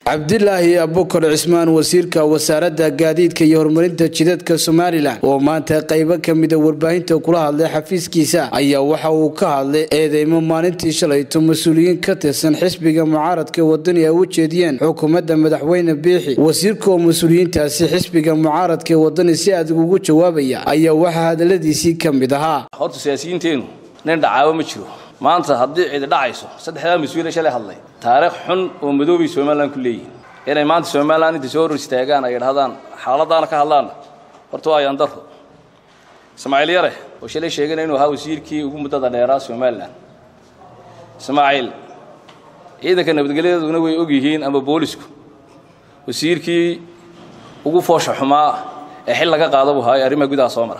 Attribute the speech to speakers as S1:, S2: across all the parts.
S1: cabdilaahi abukar cismaan wasiirka wasaaradda gaadiidka iyo horumarinta jidadka somalilan oo maanta qaybo ka mida warbaahinta kula hadlay xafiiskiisa ayaa waxa uu ka hadlay eedeymo maalintii shalayto mas-uuliyiin ka tirsan xisbiga mucaaradka wadani ay u jeediyeen xukuumadda madaxweyne biixi wasiirka oo mas-uuliyiintaasi xisbiga mucaaradka wadani si adag ugu jawaabaya ayaa waxaa hadaladiisii ka mid ahaa
S2: horta siyaasiyiinteenu nin dhacaawo ma jiro maanta haddii cidi dhacayso saddexdaa mas-uule shalay hadlay taariikh xun oo madoobay somalilan ku leeyihin inay maanta somalilan intay soo hor istaagaan ay idhahdaan xaaladaana ka hadlaanna horta waa ayandaro ismaaciil yare oo shalay sheegana inuu ahaa wasiirkii ugu muddada dheeraa somalilan ismaaciil ciidanka nabadgelyaduna way og yihiin ama boolisku wasiirkii ugu foosha xumaa ee xil laga qaada buu ahaa ee arrimaha gudaha soo mara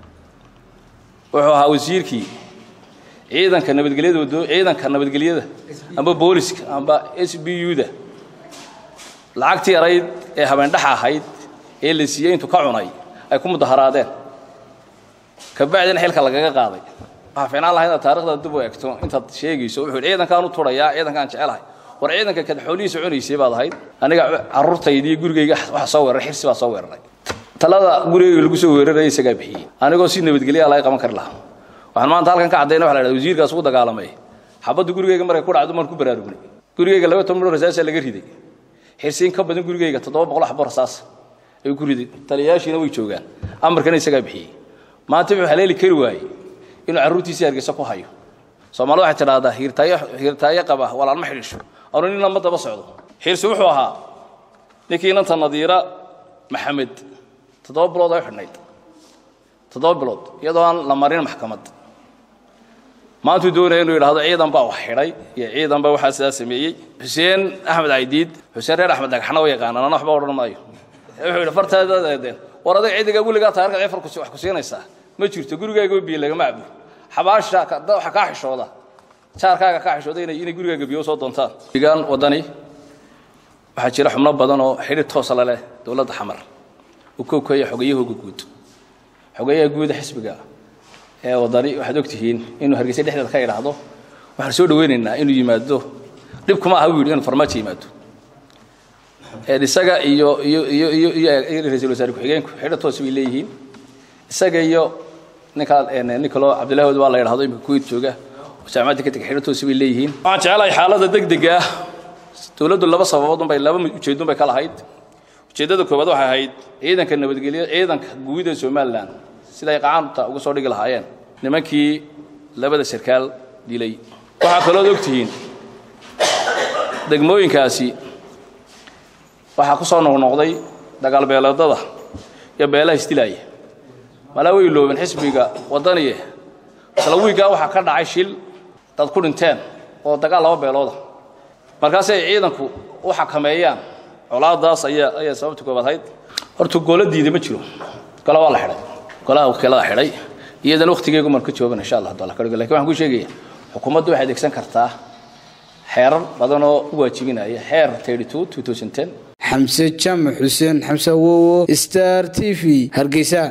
S2: wuxuu ahaa wasiirkii ciidanka nabadgelyada ciidanka nabadgelyada amba booliska amba s b u-da lacagtii yarayd ee habeendhaxa ahayd ee la siiyey intuu ka cunay ay ku mudaharaadeen kabacdina xilka lagaga qaaday waxaa fiicnaan lahay inaad taarikhda dib u egto intaad sheegayso wuxuu yidhi ciidankaan u turayaa ciidankaan jecelahay war ciidanka kad xoolihiisa cunaysay baad ahayd aniga carruurtaydii gurigayga waxa soo weeraray xirsi baa soo weeraray talada gurigayga lagu soo weeraraya isagaa bixiyey anigoo si nabadgelyaa laga qaban kari lahaa waxaan maanta halkan ka caddayna waxa la yidhahda wasiirkaas ugu dagaalamay xabaddu gurigayga markay ku dhacdo maan ku baraarugnay gurigayga laba toban milyan rasaasaa laga riday xirsiin ka badan gurigayga toddoba boqol xabo rasaas ayuu ku riday taliyayaashiina way joogaan amarkana isagaa bixiyey maanta wuxuu haleeli kari waayey inuu carruurtiisii hargeysa ku hayo soomaalida waxay tidhaahdaa hiirtaayo hiirtaayo qaba walaalma xidhiisho anu nin lama daba socdo xirsi wuxuu ahaa ninkii inanta nadiira maxamed toddoba bilood ay xidhnayd toddoba bilood iyadoo aan la marin maxkamad maantuu doonaya inuu yidhahdo ciidan baa wax xidhay iyo ciidan baa waxaa sidaa sameeyey xuseen axmed caydiid xuseen reer axmed dhagxana wa yaqaanaan ana waxba odhan maayo wuxuu yidhi fartaadeen war adag ciidiga weligaa taarika cifar wax ku siinaysaa ma jirto gurigaaga biyo lagama cabo xabaasha waxa kaa xishooda jaarkaaga kaa xishooda inay inay gurigaaga biyo soo doontaan deegaan wadani waxaa jira xubno badan oo xidhi toosa la leh dowladda xamar uu koobkaya xogayahooga guud xogeyaha guuda xisbiga ee wadani waxaad ogtihiin inuu hargeysa dhexdeeda ka idhaahdo waxaan soo dhaweynaynaa inuu yimaado dhib kuma aha buu yidhi inuu farmaajo yimaado isaga iyo iyo iyo iyo iyo ra-iisul wasaare ku-xigeenku xidho toos bay leeyihiin isaga iyo ninkaa ninkalo cabdillahi wad waa la yidhahdo imika kuwait jooga oo jaamacadda ka tegay xidho toos bay leeyihiin waxaan jecelahay xaaladda degdega ah dowladdu laba sababood unbay laba ujeeddun bay ka lahayd ujeeddada koowaad waxay ahayd ciidanka nabadgelya ciidanka guud ee somalilan siday qacaanta uga soo dhigi lahaayeen nimankii labada sarkaal dilay waxaa kalood ogtihiin degmooyinkaasi waxaa ku soo noqnoqday dagaalbeeleedada iyo beelaha isdilaaya malaa way loobeen xisbiga waddaniye isla wiiggaa waxaa ka dhacay shil dad ku dhinteen oo dagaal laba beelooda markaasay ciidanku u xakameeyaan colaadaas ayaa ayaa sababta koobaad ahayd horta goola diida ma jiro gola waa la xidhay golaha wakiilada xidhay iyadana wakhtigeegu maan ka joogan insha allah taala kadhigo lakin waxaan ku sheegaya xukuumaddu waxay adeegsan kartaa xeerar badan oo u waajibinaya xeer xamse jaamac xuseen xamse awowo star t v hargeysa